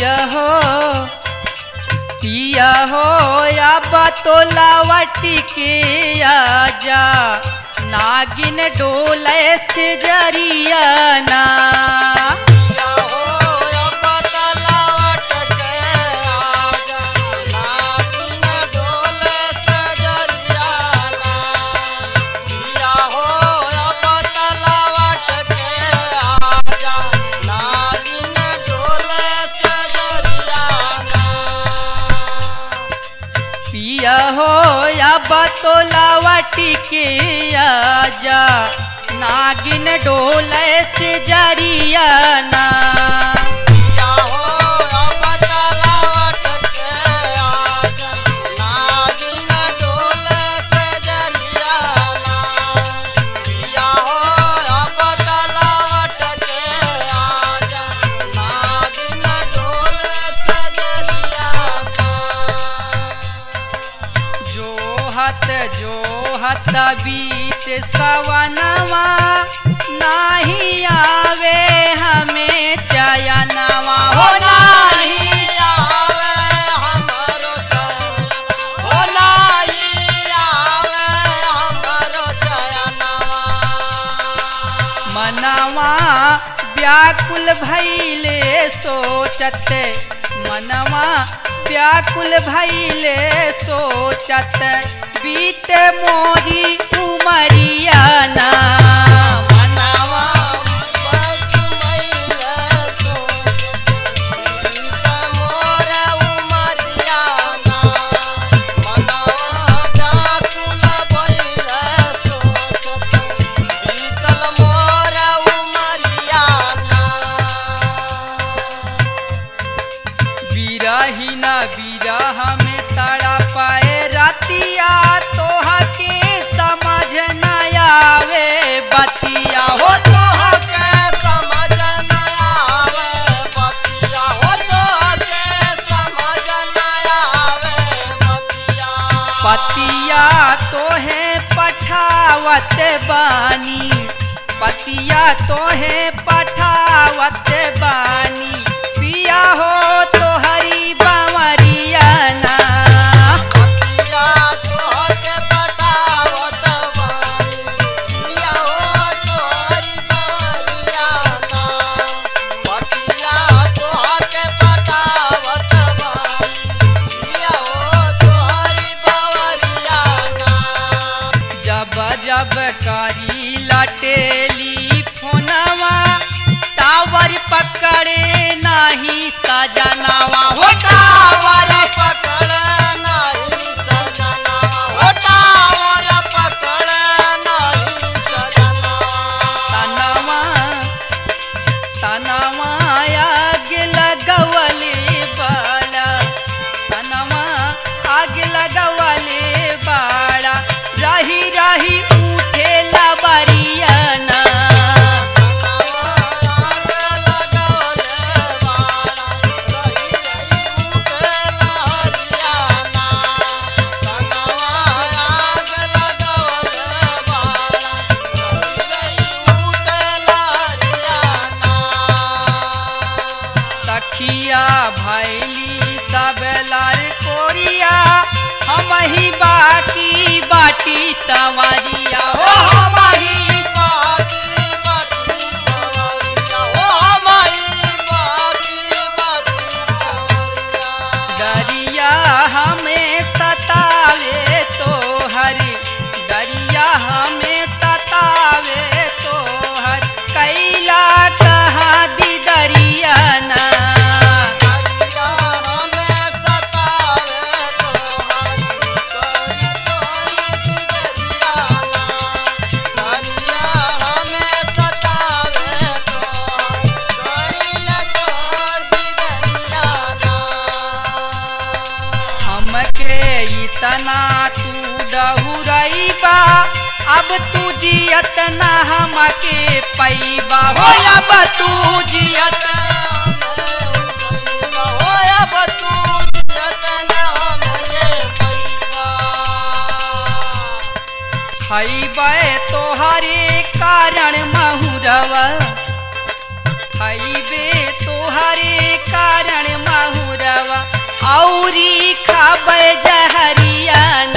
पिया हो पिया हो या बतोलावटी के आजा नागिन डोले से जरिया ना पिया हो या बतोलावटी के आजा नागिन डोले से जरिया ना जोहत जोहत बीत सवनवा नाही आवे हमें चयनवा हो नाही मनवा व्याकुल भैले सोचत मनवा व्याकुल भैले सोचत बीत मोरी उमरिया ना मनवा बिरही न बिरह में तड़ा पाए रतिया तोह के समझ न आवे बतिया हो पतिया तोहे पठावत बानी पतिया तोहे पठावत बानी पिया हो तोहरी बावरिया ना जब जब करी लटेली फोनवा टावर पकड़े नहीं सजनवा हो टावर तनवा तनवा आग लगवले बाड़ा तनवा आग लगवले बाड़ा रही रही उठे लबरियाना सखिया भैली सब लार कोरिया हम ही बाकी बाटी सवारिया हो हम ही दरिया हमें सतावे तो हरी दरिया हमें सतावे तो हर कैला कहाँ दी दरिया ना हमके इतना तू डहुरैबा अब तू जियत ना हमके पैबा हो अब तू जियत खैबे तोहरे कारण महुरवा खैबे तो तोहरे कारण महुरवा औरी खाबे जहरिया